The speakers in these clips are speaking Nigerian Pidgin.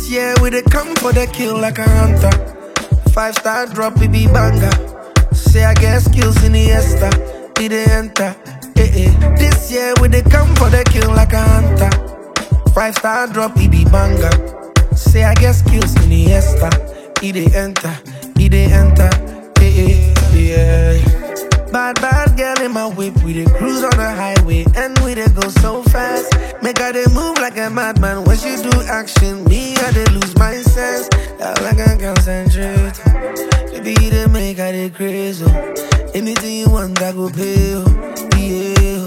This year we dey come for the kill like a hunter. Five star drop, it be banger. Say I get skills in the esta, it dey enter. Eh eh. This year we dey come for the kill like a hunter. Five star drop, it be banger. Say I get skills in the esta, it dey enter, it dey enter. Eh eh. Yeah. Bad, bad girl in my whip. We dey cruise on the highway and we dey go so fast. Make her dey move like a madman. When she do action, me I dey lose my sense. I like I concentrate. Baby, they make her dey crazy. oh. Anything you want, I go pay. oh. Yeah,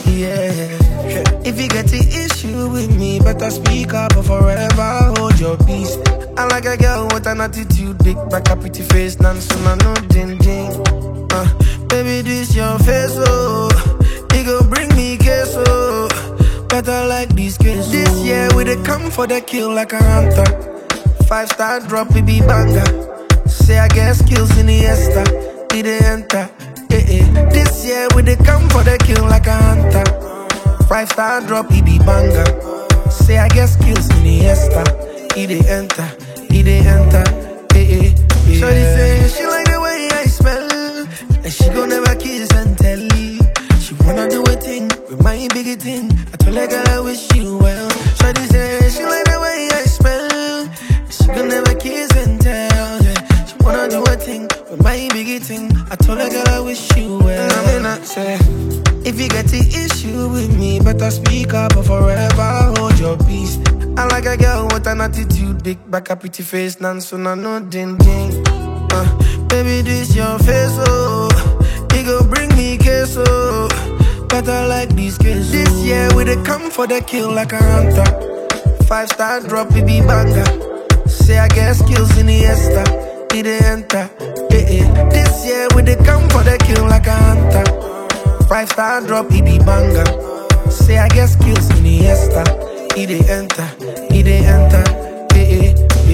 yeah. If you get the issue with me, better speak up or forever hold your peace. I like a girl with an attitude, big back, a pretty face, none soon I know ding ding. Uh, baby, this your face, oh. It go bring me queso. Better like this case. This year we dey come for the kill like a hunter. Five star drop, it be banger. Say I get skills in the esta, it dey enter. Eh eh. This year we dey come for the kill like a hunter. Five star drop, it be banger. Say I get skills in the esta, it dey enter, it dey enter. Eh eh. Yeah. Shorty say she like the way I smell, and she gon' never kiss and tell. She wanna do a thing with my biggie thing. I told her girl I wish you well. Shorty say she like the way I smell, she gon' never kiss and tell. Yeah. She wanna do a thing with my biggie thing. I told her girl I wish you well. I mean I say. If you get the issue with me, better speak up or forever hold your peace. I like a girl with an attitude, big back, a pretty face, none soon I know ding ding. Uh, baby, this your face, oh. It go bring me queso. Better like this case. This year we dey come for the kill like a hunter. Five star drop, it be banger. Say I get skills in the esta, it dey enter. Eh eh. This year we dey come for the kill like a hunter. Five star drop, it be banger. Say I get skills in the esta, it dey enter, it dey enter. Eh eh.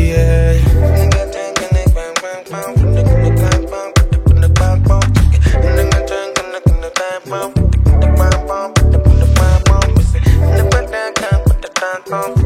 Yeah. Pump.